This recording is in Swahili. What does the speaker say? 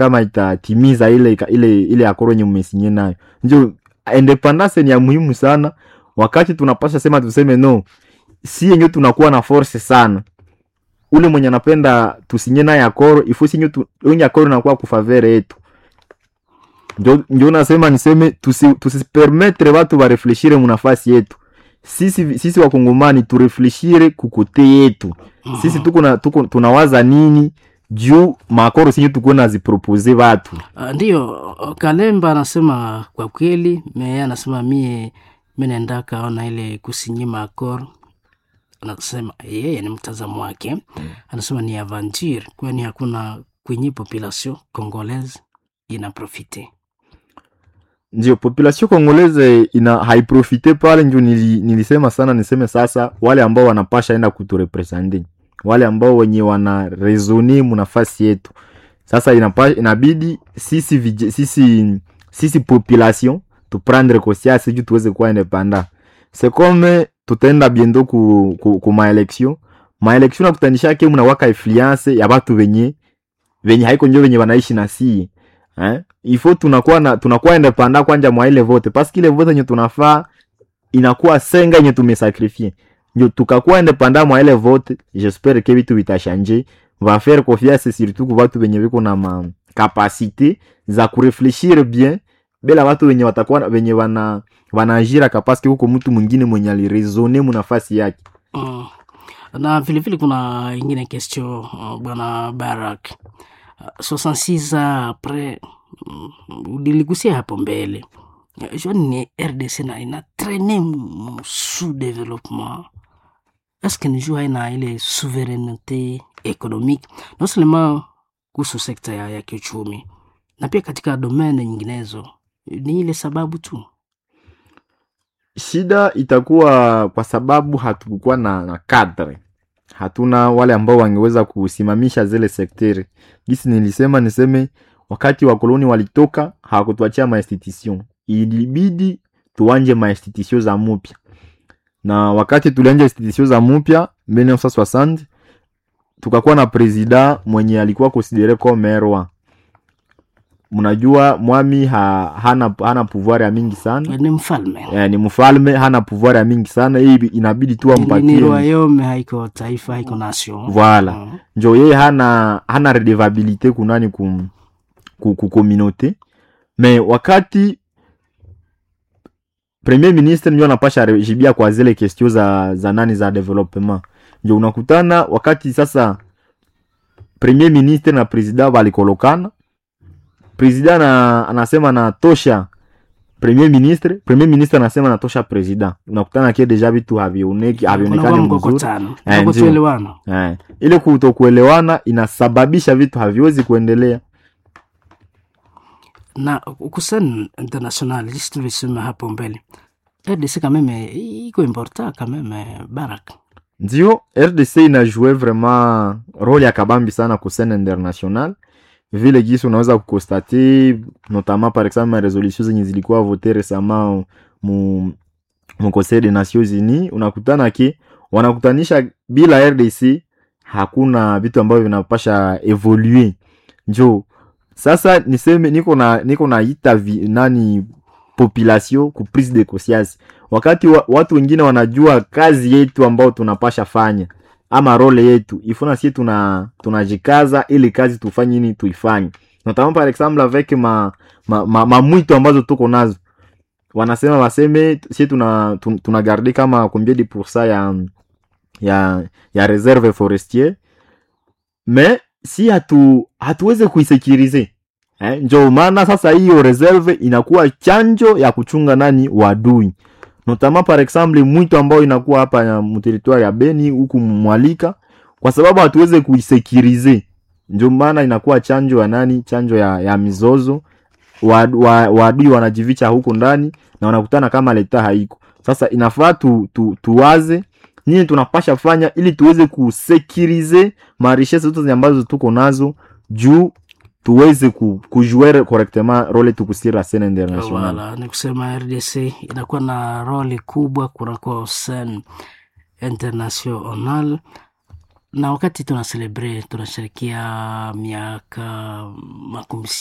kama itatimiza ile ile ile akoro yenye mmesinye nayo njo independance ni ya muhimu sana wakati tunapasha sema tuseme no si yenye tunakuwa na force sana ule mwenye anapenda tusinye naye akoro ifo sinye tu, yenye akoro inakuwa kufavere yetu njo, njo nasema niseme tusi, tusipermetre watu barefleshire munafasi yetu sisi sisi wakongomani turefleshire kukote yetu sisi tuko na tuko tunawaza nini juu makoro sinye tuko nazipropose watu Uh, ndiyo Kalemba anasema kwa kweli, meye anasema mie menenda kaona ile kusinyima akor, anasema yeye ni mtazamo wake, anasema ni aventure, kwani hakuna kwenye population congolaise ina profite ndio population congolaise ina haiprofite pale njo nili, nilisema sana niseme sasa wale ambao wanapasha enda kuturepresente wale ambao wenye wana resone munafasi yetu sasa inapa, inabidi sisi, vije, sisi sisi population tuprendre conscience juu tuweze kuwa independa c'est comme tutaenda biendo ku, ku, ku maelection maelection nakutanishake munawaka influence ya batu venye venye haiko njo venye wanaishi na sie eh? ifo tunakuwa na tunakuwa independa kwanja mwa ile vote paske ile vote yenye tunafaa inakuwa senga yenye tumesakrifie njo tukakuwa independa mwa ile vote j'espère que vitu vitashanje va faire confiance surtout ku batu benye biko na ma kapasite za kurefleshir bien bila watu wenye watakuwa wenye wana wanaajira kapaske huko mtu mwingine mwenye aliresone munafasi yake mm. na vilevile kuna ingine question uh, bwana Barak uh, 66 ans apres mm, uliligusia hapo mbele Uh, jua ni RDC na ina traine mu sous développement est-ce que ni jua haina ile souveraineté économique non seulement kuhusu sekta ya, ya kiuchumi na pia katika domene nyinginezo ni ile sababu tu shida itakuwa kwa sababu hatukukuwa na, na kadre hatuna wale ambao wangeweza kusimamisha zile sekteri gisi nilisema niseme wakati wakoloni walitoka hawakutuachia mainstitution ilibidi tuanje mainstitution za mupya na wakati tulianja institution za mupya 1960 tukakuwa na presida mwenye alikuwa konsidere comme roi mnajua mwami ha, hana, hana pouvoir ya mingi sana ni mfalme eh, ni mfalme hana pouvoir ya mingi sana hii inabidi tu Ni- ni ampatie royaume haiko taifa haiko nation Voilà. Mm. njo yeye hana hana redevabilite kunani ku, ku, ku communauté me wakati premier ministre njo anapasha rejibia kwa zile kestio za, za nani za development njo unakutana wakati sasa premier ministre na president walikolokana president na, anasema anatosha premier ministre premier ministre anasema anatosha president unakutana ke deja vitu havioneki Kunakuwa havionekani mzuri mkokotano Eh, ndio. kutoelewana Eh, ile kutokuelewana inasababisha vitu haviwezi kuendelea na kusen international jinsi tulisema hapo mbele RDC kameme iko important kameme Barak ndio rdc inajue vraiment role ya kabambi sana ku scene international vile gisi unaweza kukonstate notamment par exemple maresolution zenye zilikuwa vote resama mu, mu conseil des nations unis unakutana ke wanakutanisha bila rdc hakuna vitu ambavyo vinapasha evolue njo sasa niseme niko na niko naita vi- nani population ku prise de conscience wakati wa, watu wengine wanajua kazi yetu ambao tunapasha fanya ama role yetu ifuna sie tuna tunajikaza ili kazi tufanye nini tuifanye notamment par exemple avec ma, ma, ma, ma mwito ambazo tuko nazo wanasema waseme sie tuna, tun- tuna garde kama combien de pourcent ya ya ya reserve forestier me si hatu hatuweze kuisekirize eh, njo maana sasa hiyo reserve inakuwa chanjo ya kuchunga nani wadui notama par exemple mwito ambao inakuwa hapa ya mteritwari ya beni huku mwalika kwa sababu hatuweze kuisekirize njo maana inakuwa chanjo ya nani chanjo ya, ya mizozo waadui wa, waadui wanajivicha huko ndani na wanakutana kama leta haiko sasa inafaa tu, tu, tuwaze nini tunapasha fanya ili tuweze kusekirize marishese zote zenye ambazo tuko nazo juu tuweze ku, kujuere correctement role tukusira scene international wala ni kusema RDC inakuwa na roli kubwa kunakuwa sen international na wakati tuna celebrate tunasherekea miaka makumi